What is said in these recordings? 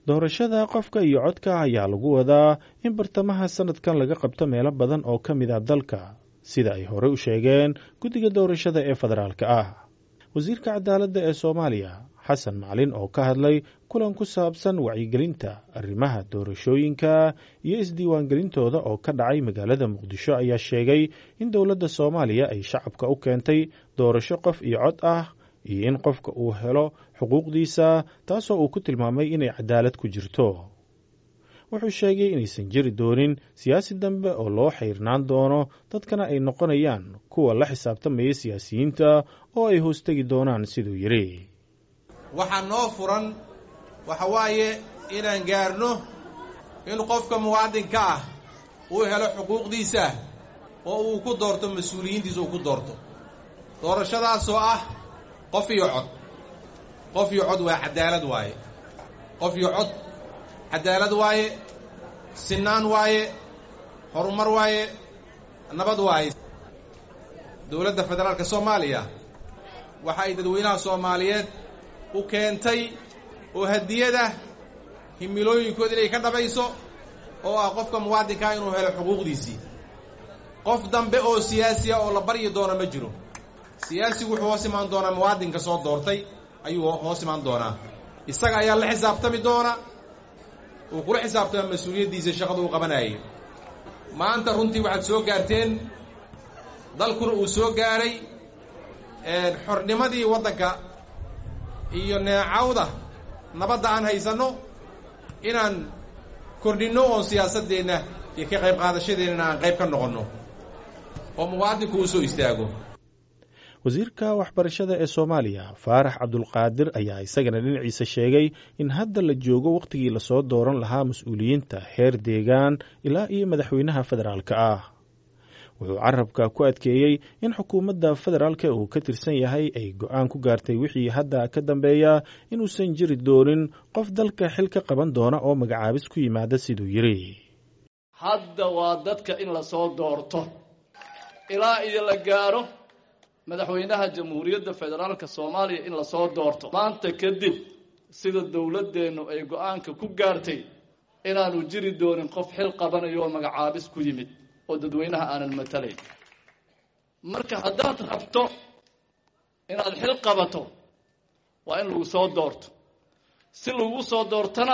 doorashada qofka iyo codka ayaa lagu wadaa in bartamaha sanadkan laga qabto meelo badan oo ka mid a dalka sida ay horey u sheegeen guddiga doorashada ee federaalka ah wasiirka cadaaladda ee soomaaliya xasan macalin oo ka hadlay kulan ku saabsan wacyigelinta arrimaha doorashooyinka iyo isdiiwaangelintooda oo ka dhacay magaalada muqdisho ayaa sheegay in dowladda soomaaliya ay shacabka u keentay doorasho qof iyo cod ah iyo in qofka uu helo xuquuqdiisa taasoo uu ku tilmaamay inay cadaalad ku jirto wuxuu sheegay inaysan jiri doonin siyaasi dambe oo loo xayrnaan doono dadkana ay noqonayaan kuwa la xisaabtamaya siyaasiyiinta oo ay hoostegi doonaan siduu yidhi waxaa noo furan waxa waaye inaan gaarno in qofka muwaadinka ah uu helo xuquuqdiisa oo uu ku doorto mas-uuliyiintiisa uu ku doorto doorashadaasoo ah qof iyo cod qof iyo cod waa cadaalad waaye qof iyo cod cadaalad waaye sinaan waaye horumar waaye nabad waaye dowladda federaalka soomaaliya waxa ay dadweynaha soomaaliyeed u keentay oo hadiyada himilooyinkooda inay ka dhabayso oo ah qofka muwaadinkaa inuu helo xuquuqdiisii qof dambe oo siyaasiya oo la baryi doono ma jiro siyaasigu wuxuu hoos imaan doonaa muwaadinka soo doortay ayuu hoos imaan doonaa isaga ayaa la xisaabtami doona uu kula xisaabtama mas-uuliyaddiisa shaqada uu qabanayay maanta runtii waxaad soo gaarteen dalkuna uu soo gaaray xornimadii waddanka iyo neecawda nabadda aan haysanno inaan kordhinno oon siyaasaddeenna iyo ka qayb qaadashadeennana aan qayb ka noqonno oo muwaadinku uu soo istaago wasiirka waxbarashada ee soomaaliya faarax cabdulqaadir ayaa isagana dhinaciisa sheegay in hadda la joogo wakhtigii lasoo dooran lahaa mas-uuliyiinta heer deegaan ilaa iyo madaxweynaha federaalka ah wuxuu carabka ku adkeeyey in xukuumadda federaalka uu ka tirsan yahay ay go-aan ku gaartay wixii hadda ka dambeeya inuusan jiri doonin qof dalka xil ka qaban doona oo magacaabis ku yimaada siduu yidhi hadda waa dadka in lasoo doorto ilaa iyo la gaaro madaxweynaha jamhuuriyadda federaalka soomaaliya in lasoo doorto maanta kadib sida dowladdeennu ay go-aanka ku gaartay inaanu jiri doonin qof xil qabanayo oo magacaabis ku yimid oo dadweynaha aanan matalayn marka haddaad rabto inaad xil qabato waa in lagu soo doorto si lagu soo doortana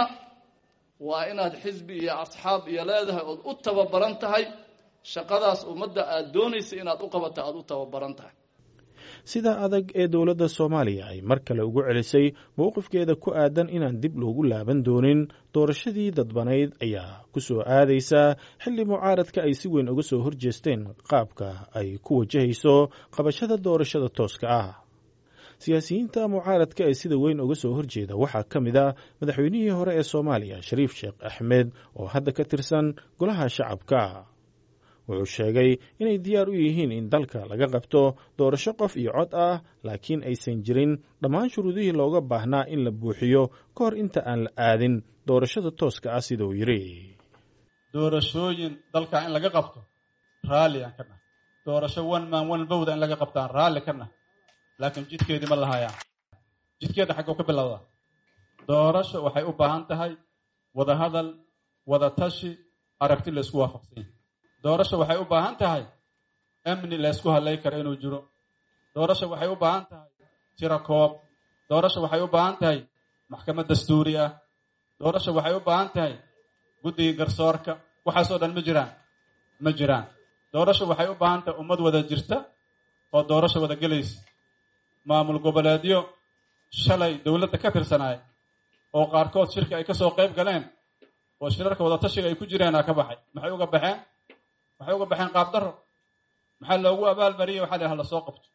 waa inaad xisbi iyo asxaab iyo leedahay ood u tababaran tahay shaqadaas ummadda aada doonaysa inaad u qabato aada u tababaran tahay sida adag ee dowladda soomaaliya ay mar kale ugu celisay mowqifkeeda ku aadan inaan dib loogu laaban doonin doorashadii dadbanayd ayaa ku soo aadaysa xilli mucaaradka ay si weyn uga soo horjeesteen qaabka ay ku wajahayso qabashada doorashada tooska ah siyaasiyiinta mucaaradka ee sida weyn uga soo horjeeda waxaa ka mid a madaxweynihii hore ee soomaaliya shariif sheekh axmed oo hadda ka tirsan golaha shacabka wuxuu sheegay inay diyaar u yihiin in dalka laga qabto doorasho qof iyo cod ah laakiin aysan jirin dhammaan shuruudihii looga baahnaa in la buuxiyo ka hor inta aan la aadin doorashada tooska ah sida uu yidhi doorashooyin dalka in laga qabto raalli aan ka nahay doorasho one man one vowda in laga qabto aan raalli ka nahay laakiin jidkeedii ma lahayaan jidkeeda xagguu ka bilowdaa doorasho waxay u baahan tahay wada hadal wada tashi aragti la isku waafaqsan yahay doorasho waxay u baahan tahay amni la ysku hadlay karo inuu jiro doorasho waxay u baahan tahay tiro koob doorasho waxay u baahan tahay maxkamad dastuuri ah doorasho waxay u baahan tahay guddiga garsoorka waxaasoo dhan ma jiraan ma jiraan doorasho waxay u baahan tahay ummad wada jirta oo doorasho wada gelaysa maamul goboleedyo shalay dowladda ka tirsanaay oo qaarkood shirka ay kasoo qayb galeen oo shirarka wada tashiga ay ku jireenaa ka baxay maxay uga baxeen waxay uga baxeen qaab daro maxaa loogu abaalmariyey waxaa la hala soo qabto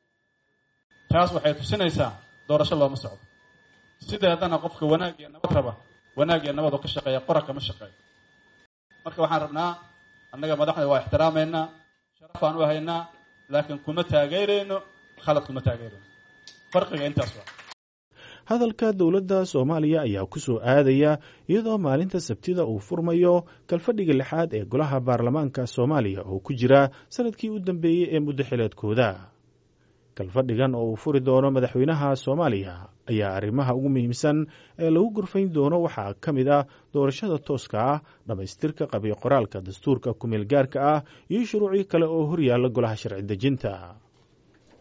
taas waxay tusinaysaa doorasho looma socdo sideedana qofka wanaag iyo nabad raba wanaag iyo nabad oo ka shaqeeya qora kama shaqeeyo marka waxaan rabnaa annaga madaxda waa ixtiraamaynaa sharafaan u haynaa laakiin kuma taageerayno khalad kuma taageerayno farqiga intaas waa hadalka dowladda soomaaliya ayaa ku soo aadaya iyadoo maalinta sabtida uu furmayo kalfadhiga lixaad ee golaha baarlamaanka soomaaliya oo ku jira sanadkii u dambeeyey ee muddo xileedkooda kalfadhigan oo uu furi doono madaxweynaha soomaaliya ayaa arrimaha ugu muhiimsan ee lagu gurfayn doono waxaa ka mid ah doorashada tooska ah dhammaystirka qabiyo qoraalka dastuurka kumeel gaarka ah iyo shuruucyo kale oo horyaalla golaha sharci dejinta